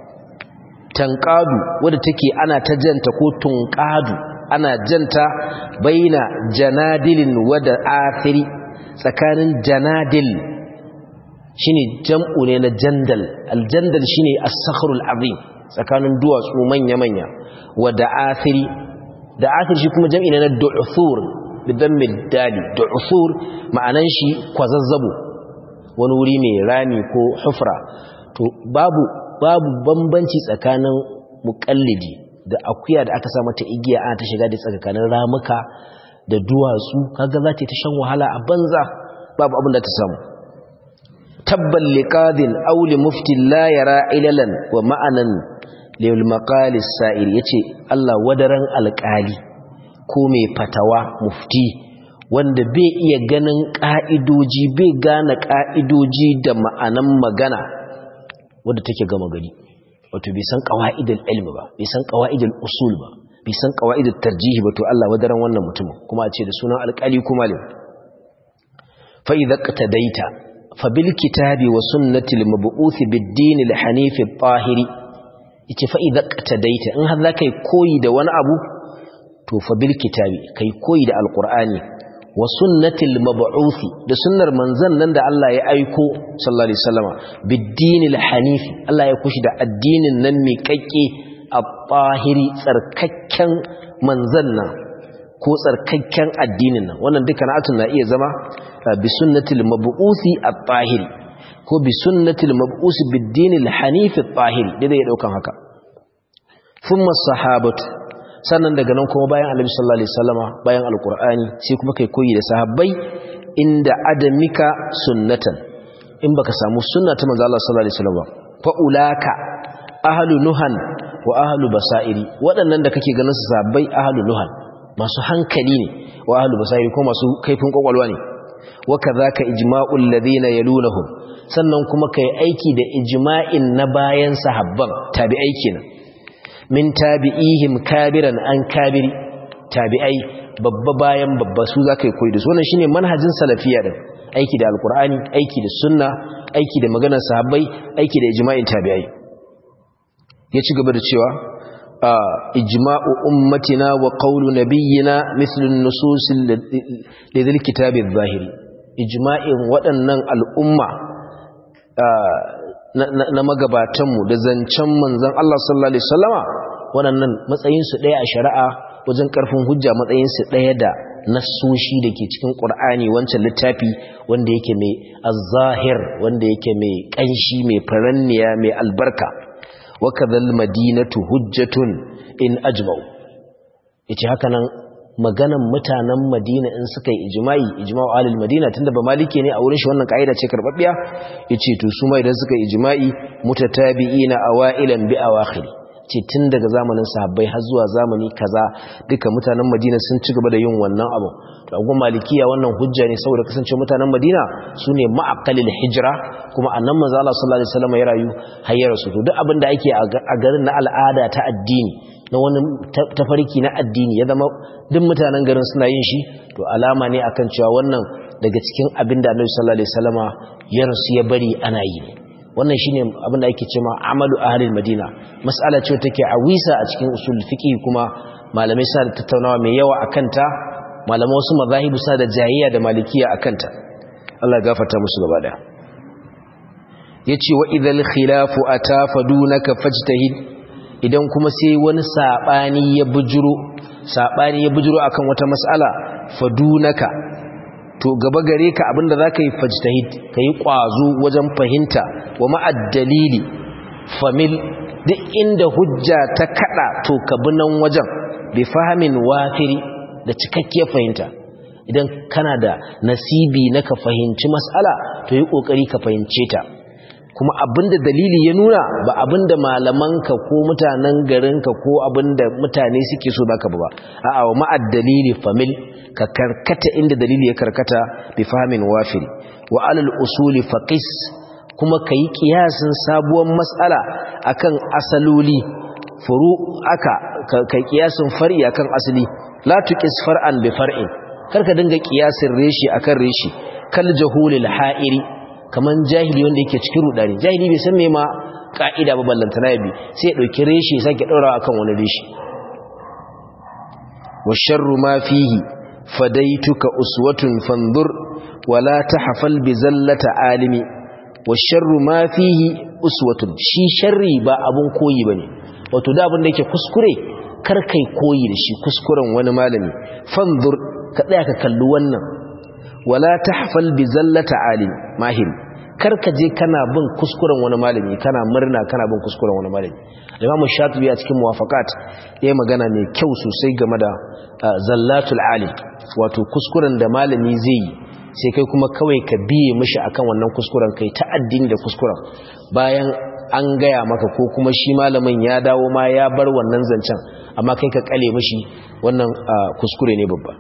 tanqadu wadda take ana ta janta ko tunqadu ana janta baina janadilin wada athiri tsakanin janadil shine jam'u ne na jandal aljandal shine as-sakhrul azim tsakanin duwatsu manya manya wa da'athiri da'athir shi kuma jam'i ne na du'thur bidan middali du'thur ma'anan shi kwazazzabo wani wuri mai rami ko hufra to babu babu bambanci tsakanin muqallidi da akuya da aka sa mata igiya ana ta shiga da tsakanin ramuka da duwatsu kaga za ta shan wahala a banza babu abin da ta samu tabban liqadin aw li mufti la yara ilalan wa ma'anan lil maqalis sa'ir yace Allah wadaran alƙali ko mai fatawa mufti wanda bai iya ganin ka'idoji bai gane ka'idoji da ma'anan magana wanda take gama gari wato bai san qawaidul ilmi ba bai san qawaidul usul ba bai san qawaidul tarjihi ba to Allah wadaran wannan mutumin kuma a ce da sunan alƙali ko malam fa idza qtadaita fa bil kitabi wa sunnati al mab'uth bid din al hanif al tahiri yace fa idza qtadaita in har zaka koyi da wani abu to fa bil kitabi kai koyi da alqur'ani wa sunnati al mab'uth da sunnar manzon nan da Allah ya aiko sallallahu alaihi wasallama bid din al hanif Allah ya kushi da addinin nan mai kakke al-tahiri tsarkakken manzan nan ko tsarkakken addinin nan wannan duka na'atun na iya zama bi sunnatil mab'usi at-tahiri ko bi sunnatil mab'usi bid-din al-hanif at-tahiri da zai daukan haka thumma sahabatu sannan daga nan kuma bayan annabi sallallahu alaihi wasallama bayan alqur'ani sai kuma kai koyi da sahabbai inda adamika sunnatan in baka samu sunna ta manzo Allah sallallahu alaihi wasallam fa ulaka ahlu nuhan wa ahlu basairi waɗannan da kake ganin su sabbai ahlu nuhan masu hankali ne wa ahlu basairi ko masu kaifin kwakwalwa ne wa kadhaka ijma'ul ladina yalunahum sannan kuma kai aiki da ijma'in na bayan sahabban tabi'ai kenan min tabi'ihim kabiran an kabiri tabi'ai babba bayan babba su zaka yi koyi da su wannan shine manhajin salafiya din aiki da alqur'ani aiki da sunna aiki da maganar sahabbai aiki da ijma'in tabi'ai ya ci gaba da cewa ijma'u ummatina wa qawlu nabiyyina mithlu an-nusus lidhil kitab adh-dhahiri ijma'in waɗannan al'umma na magabatanmu da zancen manzon Allah sallallahu alaihi wasallama waɗannan matsayin su ɗaya a shari'a wajen ƙarfin hujja matsayin su ɗaya da nassoshi da ke cikin ƙur'ani wancan littafi wanda yake mai az-zahir wanda yake mai ƙanshi mai faranniya mai albarka وكذا المدينة هجة إن أجمعوا yace haka nan maganan mutanen Madina in suka yi ijma'i ijma'u alil Madina tunda ba maliki ne a wurin shi wannan kaida ce karbabbiya yace to su ma idan suka yi ijma'i mutatabi'ina awailan bi awakhir ce tun daga zamanin sahabbai har zuwa zamani kaza duka mutanen Madina sun ci gaba da yin wannan abu to agun malikiya wannan hujja ne saboda kasance mutanen Madina sune ma'aqalil hijra kuma annan manzo Allah sallallahu alaihi wasallam ya rayu hayyar su to duk abin da ake a garin na al'ada ta addini na wani tafarki na addini ya zama duk mutanen garin suna yin shi to alama ne akan cewa wannan daga cikin abin da Annabi sallallahu alaihi wasallama ya rasu ya bari ana yi ne wannan shine abin da ake cewa amalu ahlil madina mas'ala ce take a wisa a cikin usul fiqh kuma malamai sa da tattaunawa mai yawa akan ta malamai wasu mazahibu sa da jahiliya da malikiya akan ta Allah ya gafarta musu gaba daya yace wa idhal khilafu atafadunaka fajtahid idan kuma sai wani sabani ya bujuro sabani ya bujuro akan wata mas'ala fadunaka to gaba gare ka abinda zaka yi fajtahid kai kwazo wajen fahimta wa ma'ad dalili famil duk inda hujja ta kada to ka bi nan wajen bi fahimin wafiri da cikakkiyar fahimta idan kana da nasibi na ka fahimci mas'ala to yi kokari ka fahimce ta kuma abinda dalili ya nuna ba abinda malamanka ko mutanen garinka ko abinda mutane suke so baka ba a'a wa ma'ad dalili famil ka karkata inda dalili ya karkata bi fahmin wafil wa alal usuli faqis kuma kai kiyasin sabuwar mas'ala akan asaloli furu aka kai kiyasin far'i akan asali la tuqis far'an bi far'in karka dinga kiyasin reshi akan reshi kal jahulil ha'iri kaman jahili wanda yake cikin rudani jahili bai san me ma ka'ida ba ballantana bi sai ya dauki reshi ya sake daura akan wani reshi wa sharru ma fihi fadaituka uswatun fanzur wala tahfal bi zallata alimi wa sharru ma fihi uswatun shi sharri ba abun koyi bane wato da abin da yake kuskure kar kai koyi da shi kuskuren wani malami fanzur ka tsaya ka kalli wannan wala tahfal bi zallata alim mahir kar ka je kana bin kuskuren wani malami kana murna kana bin kuskuren wani malami Imam Shatibi a cikin Muwafaqat yayi magana mai kyau sosai game da zallatul alim wato kuskuren da malami zai yi sai kai kuma kawai ka biye mishi akan wannan kuskuren kai ta addini da kuskuren bayan an gaya maka ko kuma shi malamin ya dawo ma ya bar wannan zancen amma kai ka kale mishi wannan kuskure ne babba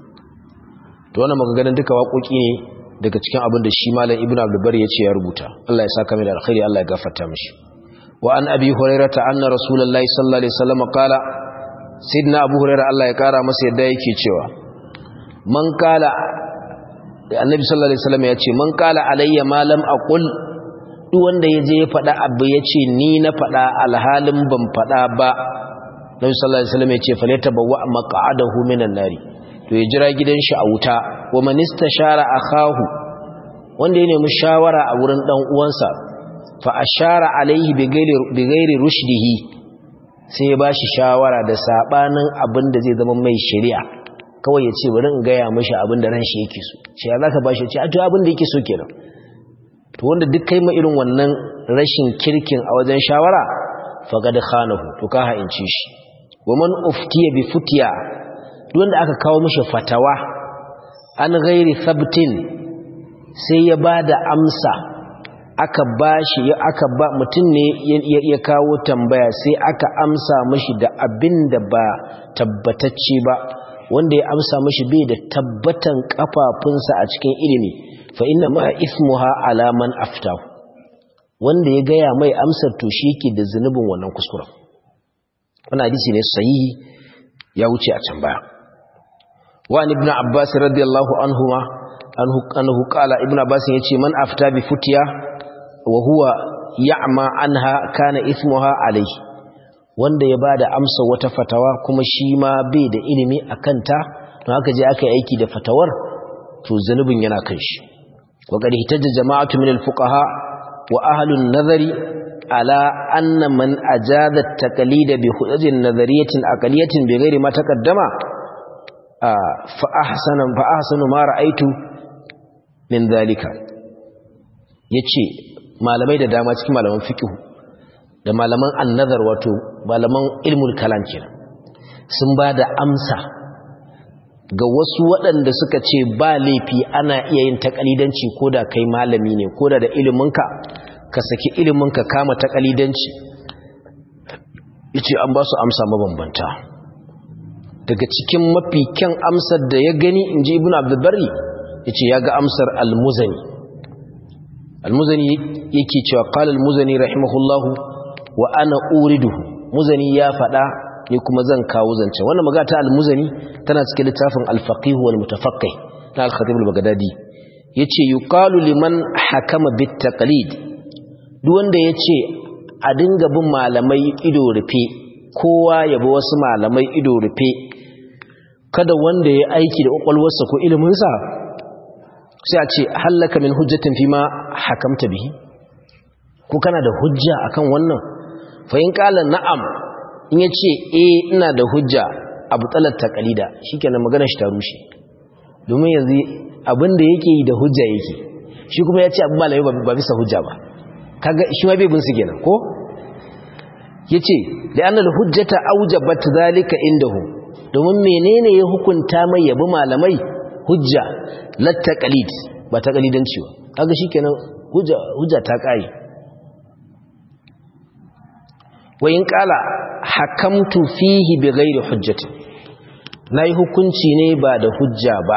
to wannan maganganun duka waƙoƙi ne daga cikin abin da shi malam ibnu abdulbar ya ce ya rubuta Allah ya saka mai da alkhairi Allah ya gafarta mishi wa an abi hurairata anna rasulullahi sallallahu alaihi wasallam qala sayyidina abu hurairah Allah ya kara masa yadda yake cewa man kala annabi sallallahu alaihi wasallam ya ce man kala alayya ma lam aqul duk wanda yaje ya faɗa abu yace ni na faɗa alhalin ban faɗa ba nabi sallallahu alaihi wasallam ya ce falyatabawwa maq'adahu minan nari to ya jira gidan shi a wuta wa man istashara akahu wanda ya nemi shawara a wurin dan uwansa fa ashara alaihi bi ghairi rushdihi sai ya bashi shawara da sabanin abin da zai zama mai shari'a kawai ya ce bari in gaya mashi abin da ran shi yake so ce ya zaka bashi ce a to abin da yake so kenan to wanda duk kai ma irin wannan rashin kirkin a wajen shawara faqad khanahu to ka ha'inci shi wa man uftiya bi futiya duk wanda aka kawo mashi fatawa an ghairi sabtin sai ya bada amsa aka bashi aka ba mutum ne ya kawo tambaya sai aka amsa mashi da abin da ba tabbatacce ba wanda ya amsa mashi bai da tabbatan kafafunsa a cikin ilimi fa inna ma ismuha ala man aftahu wanda ya gaya mai amsar to shi yake da zunubin wannan kuskuren wannan hadisi ne sahihi ya wuce a can baya wa ibn abbas radiyallahu anhuma anhu anhu qala ibn abbas yace man afta bi futiya wa huwa ya'ma anha kana ismuha alayhi wanda ya bada amsa wata fatawa kuma shi ma bai da ilimi akan ta don haka je aka yi aiki da fatawar to zanubin yana kan shi wa qad hitajja jama'atu min al-fuqaha wa ahlun nazari ala anna man ajaza at-taqlid bi hujjatin nazariyatin aqliyatin bi ghairi ma taqaddama fa ahsana fa ahsanu ma ra'aytu min dhalika yace malamai da dama cikin malaman fiqh da malaman annazar wato malaman ilmul kalam kenan sun ba da amsa ga wasu waɗanda suka ce ba laifi ana iya yin takalidanci ko da kai malami ne ko da da iliminka ka saki iliminka kama takalidanci yace an ba su amsa mabambanta daga cikin mafi kyan amsar da ya gani inji ibnu abdul barri yace ya ga amsar al-muzani al-muzani yake cewa qala al-muzani rahimahullahu wa ana uriduhu muzani ya fada ni kuma zan kawo zance wannan magana ta al-muzani tana cikin littafin al-faqih wal mutafaqqih na al-khatib al-baghdadi yace yuqalu liman hakama bit taqlid duk wanda yace a dinga bin malamai ido rufe kowa ya bi wasu malamai ido rufe kada wanda ya aiki da kwakwalwarsa ko iliminsa sai a ce hallaka min hujjatin fi ma hakamta bihi ko kana da hujja akan wannan fa in kala na'am in yace eh ina da hujja abu talat taqalida shikenan maganar shi ta rushe domin yanzu abin da yake yi da hujja yake shi kuma yace abu malami ba bisa hujja ba kaga shi ma bai bin su kenan ko yace la'anna al-hujjata awjabat zalika indahu domin menene ya hukunta mai yabi malamai hujja lat taqalid ba taqalidanci ba kaga shikenan hujja hujja ta kai wa in kala hakamtu fihi bi ghairi hujjati nayi hukunci ne ba da hujja ba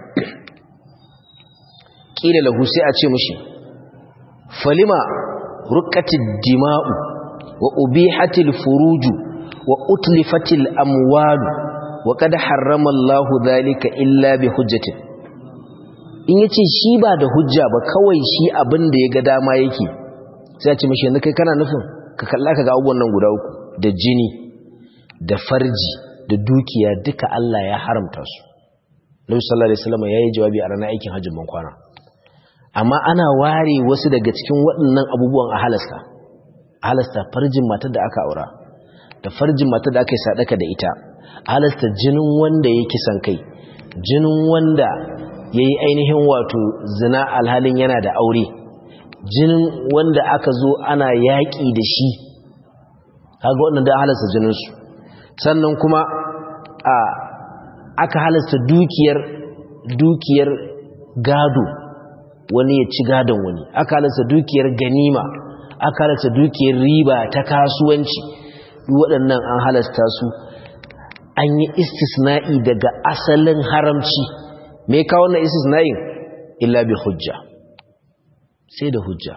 kila lahu sai a ce mishi falima ruqatid dima'u wa ubihatil furuju wa utlifatil amwalu wa qad harrama Allahu dhalika illa bi hujjatin in yace shi ba da hujja ba kawai shi abin da ya ga dama yake sai a ce mishi yanzu kai kana nufin ka kalla ka ga abubuwan nan guda uku da jini da farji da dukiya duka Allah ya haramta su Nabi sallallahu alaihi wasallam yayi jawabi a ranar aikin hajjin ban kwana amma ana ware wasu daga cikin waɗannan abubuwan a halasta a halasta farjin matar da aka aura da farjin matar da aka yi sadaka da ita a halasta jinin wanda ya kisan kai jinin wanda ya yi ainihin wato zina alhalin yana da aure jinin wanda aka zo ana yaƙi da shi kaga waɗanda da halasta jininsu sannan kuma a aka halasta dukiyar dukiyar gado wani ya ci gadon wani aka halasta dukiyar ganima aka halasta dukiyar riba ta kasuwanci waɗannan an halasta su an yi istisna'i daga asalin haramci me kawo na istisna'in illa bi hujja sai da hujja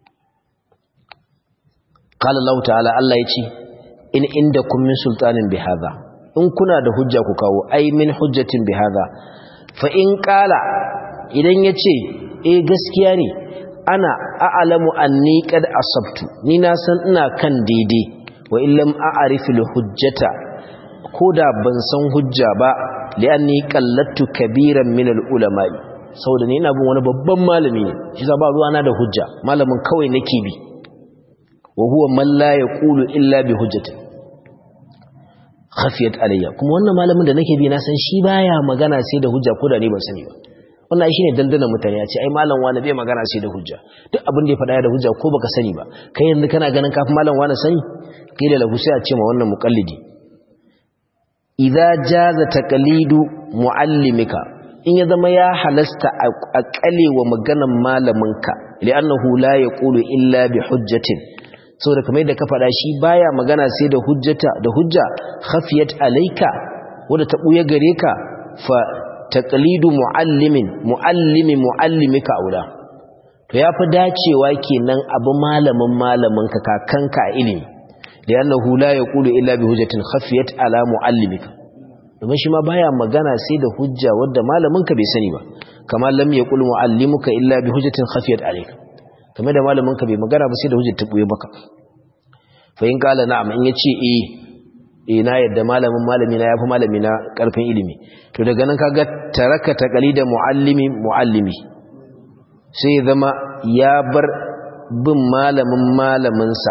qala Allah ta'ala Allah yace in indakum min sultanin bi hadha in kuna da hujja ku kawo ai min hujjatin bi hadha fa in qala idan yace eh gaskiya ne ana a'lamu anni qad asabtu ni na san ina kan daidai wa illam a'rifu al hujjata koda ban san hujja ba li'anni qallattu kabiran min al ulama'i saboda ni ina bin wani babban malami ne shi za ba ruwana da hujja malamin kawai nake bi wa huwa man la yaqulu illa bi hujjatin khafiyat alayya kuma wannan malamin da nake bi na san shi baya magana sai da hujja ko da ni ban sani ba wannan shine dandanan mutane ya ce ai malam wani bai magana sai da hujja duk abin da ya faɗa da hujja ko baka sani ba kai yanzu kana ganin kafin malam wani sani kai da lahu sai a ce ma wannan muqallidi idza jaza taqlidu muallimika in ya zama ya halasta a kalewa maganan malaminka li'annahu la yaqulu illa bi hujjatin saboda kamar da ka faɗa shi baya magana sai da hujjata da hujja khafiyat alayka wanda ta buya gare ka fa taqlidu muallimin muallimi muallimika aula to yafi dacewa kenan abu malamin malamin ka kakanka a ilimi li'annahu la yaqulu illa bi hujjatin khafiyat ala muallimika domin shi ma baya magana sai da hujja wadda malamin ka bai sani ba kamar lam yaqul muallimuka illa bi hujjatin khafiyat alayka kamar da malamin ka bai magana ba sai da hujjar ta buye maka fa in kala na'am in yace eh eh na yadda malamin malami na yafi malami na karfin ilimi to daga nan kaga taraka taqalida muallimi muallimi sai zama ya bar bin malamin malamin sa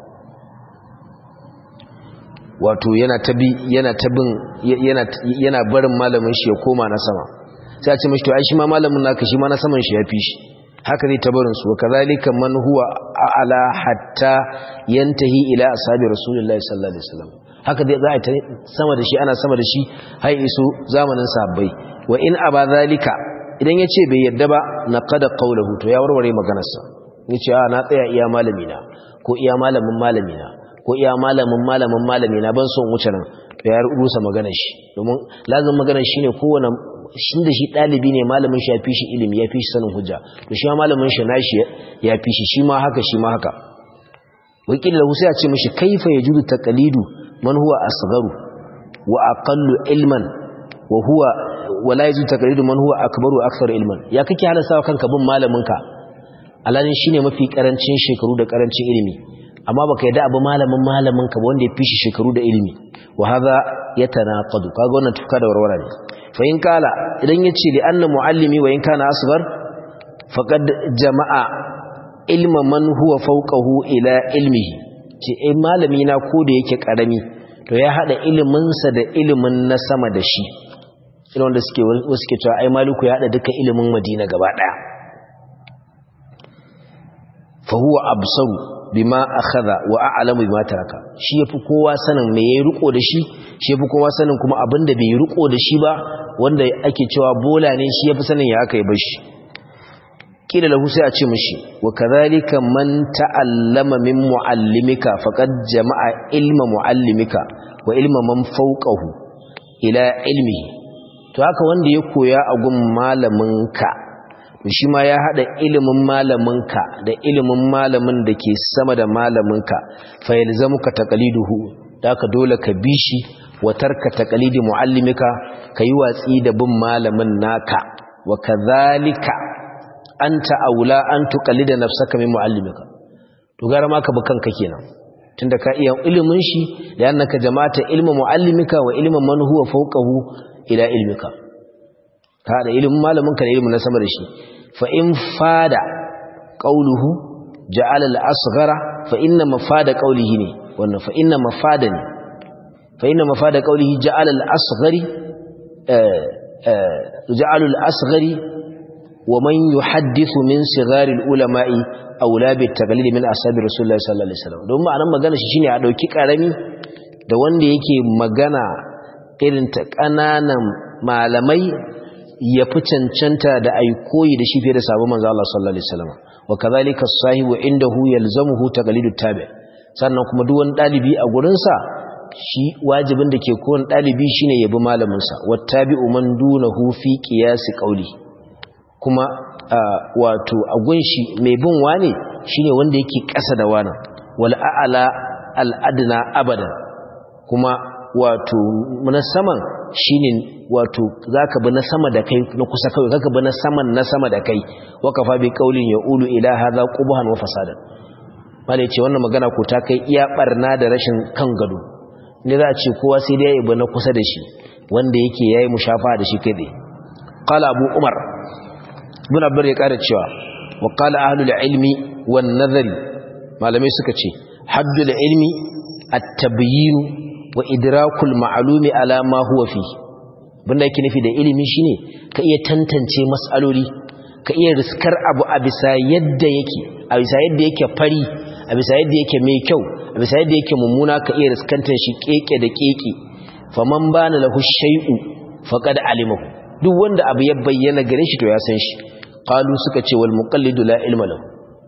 wato yana tabi yana tabin yana yana barin malamin shi ya koma na sama sai a ce mishi to ai shi ma malamin naka shi ma na saman shi ya fi shi haka zai tabarin su kazalika man huwa a'la hatta yantahi ila ashabi rasulullahi sallallahu alaihi wasallam haka dai za a ta sama da shi ana sama da shi har iso zamanin sahabbai wa in aba zalika idan yace bai yadda ba naqada qawluhu to ya warware maganarsa yace a na tsaya iya malami na ko iya malamin malami na ko iya malamin malamin malami na ban son wuce nan to ya rusa maganar shi domin lazim maganar shine kowane shi da shi ɗalibi ne malamin shi ya fi shi ilimi ya fi shi sanin hujja to shi ma malamin shi na shi ya fi shi shi ma haka shi ma haka wakil da sai ya ce mishi kaifa yajudu taqlidu man huwa asgharu wa aqallu ilman wa huwa wa la yajudu taqlidu man huwa akbaru akthar ilman ya kake halasa kanka bin malamin ka alalin shine mafi karancin shekaru da karancin ilimi amma baka yadda abu malamin malamin ka wanda ya fi shi shekaru da ilimi wa hadha yatanaqadu kaga wannan tufka da warwara ne fa in kala idan yace li anna muallimi wa in kana asghar faqad jama'a ilma man huwa fawqahu ila ilmihi ce eh malami na ko da yake karami to ya hada ilimin sa da ilimin na sama da shi irin wanda suke wasu ke cewa ai maliku ya hada duka ilimin madina gaba daya fa huwa absaru bima akhadha wa a'lamu bima taraka shi yafi kowa sanin me yayi riko da shi shi yafi kowa sanin kuma abinda bai riko da shi ba wanda ake cewa bola ne shi yafi sanin ya aka yi bashi kila lahu sai a ce mishi wa kadhalika man ta'allama min muallimika faqad jama'a ilma muallimika wa ilma man fawqahu ila ilmihi to haka wanda ya koya a gun malaminka shi ma ya haɗa ilimin malaminka da ilimin malamin da ke sama da malaminka fa yalzamuka taqliduhu da ka dole ka bi shi wa tarka taqlidi muallimika kayi watsi da bin malamin naka wa kadhalika anta aula an tuqallida nafsaka min muallimika to gara ma ka bi kanka kenan tunda ka iya ilimin shi da annaka jama'ata ilmu muallimika wa ilmu man huwa fawqahu ila ilmika ka da ilimin malaminka da ilimin na sama da shi fa in fada qawluhu ja'ala al-asghara fa inna mafada qawlihi ne wannan fa inna mafada ne fa inna mafada qawlihi ja'ala al-asghari ja'ala al-asghari wa man yuhaddithu min sighari al-ulama'i aula bi taqlid min ashabi rasulullahi sallallahu alaihi wasallam don ma'anar magana shi shine a dauki karami da wanda yake magana irin ta kananan malamai ya fi cancanta da ai koyi da shi fiye da sabon manzo Allah sallallahu alaihi wasallam wa kadhalika as-sahibu indahu yalzamuhu taqlidu tabi sannan kuma duk wani dalibi a gurin sa shi wajibin da ke kowane dalibi shine yabi malamin sa wattabi'u man dunahu fi qiyas qawli kuma wato a gunshi mai bin wane shine wanda yake ƙasa da wana wal a'la al adna abadan kuma wato na saman shine wato zaka bi na sama da kai na kusa kai zaka bi na saman na sama da kai wa kafa bi qaulin yaqulu ila hadha qubhan wa fasadan malai ce wannan magana ko ta kai iya barna da rashin kan gado ne za a ce kowa sai dai ya bi na kusa da shi wanda yake yayi mushafa da shi kai qala abu umar ibn abdur ya kara cewa wa qala ahlul ilmi wan nazari malamai suka ce haddul ilmi at-tabyin wa idrakul ma'lumi ala ma huwa fi banda yake nufi da ilimi shine ka iya tantance mas'aloli ka iya riskar abu a bisa yadda yake a bisa yadda yake fari a bisa yadda yake mai kyau a bisa yadda yake mummuna ka iya riskantar shi keke da keke faman bana lahu shay'u faqad alimahu duk wanda abu ya bayyana gare shi to ya san shi qalu suka ce wal muqallidu la ilma lahu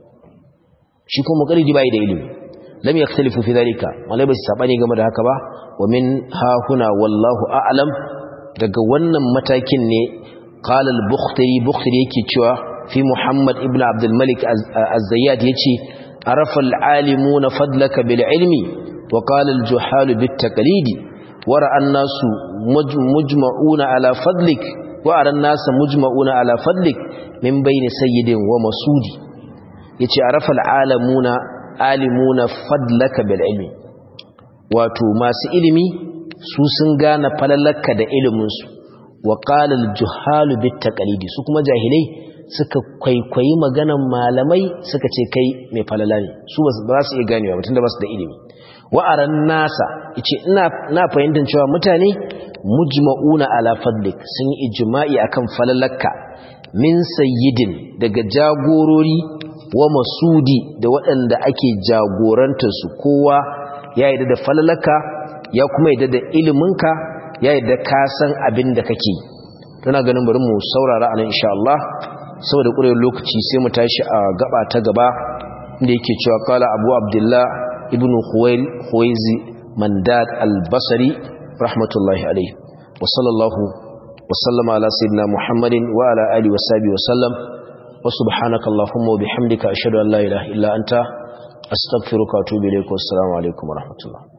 shi ko muqallidi bai da ilimi lam yakhtalifu fi dhalika malai bai sabani game da haka ba wa min ha huna wallahu a'lam daga wannan matakin ne qala al-bukhtari bukhtari yake cewa fi muhammad ibn abd al-malik az-zayyad yace arafa al-alimuna fadlaka bil ilmi wa qala al-juhal bit taqlidi wa ra'a an-nasu mujma'una ala fadlik wa ara an-nasu mujma'una ala fadlik min bayni sayyidin wa masudi yace arafa al-alamuna alimuna fadlaka bil ilmi wato masu ilimi su sun gane falalaka da iliminsu wa qala al-juhalu bit taqlidi su kuma jahilai suka kwaikwayi maganan malamai suka ce kai mai falala ne su ba su iya ganewa tunda ba su da ilimi wa aran nasa yace ina na fahimtar cewa mutane mujma'una ala fadlik sun yi ijma'i akan falalaka min sayyidin daga jagorori wa masudi da waɗanda ake jagorantarsu kowa ya yi da falalaka ya kuma yi da iliminka ya yi da kasan abin da kake tana ganin bari mu saurara a nan insha Allah saboda ƙurewar lokaci sai mu tashi a gaba ta gaba inda yake cewa kala abu abdullah ibn huwaizi mandad al-basri rahmatullahi alaihi wa sallallahu wa sallama ala sayyidina muhammadin wa ala alihi wa sahbihi wa sallam وسبحانك اللهم وبحمدك أشهد أن لا إله إلا أنت أستغفرك وأتوب إليك والسلام عليكم ورحمة الله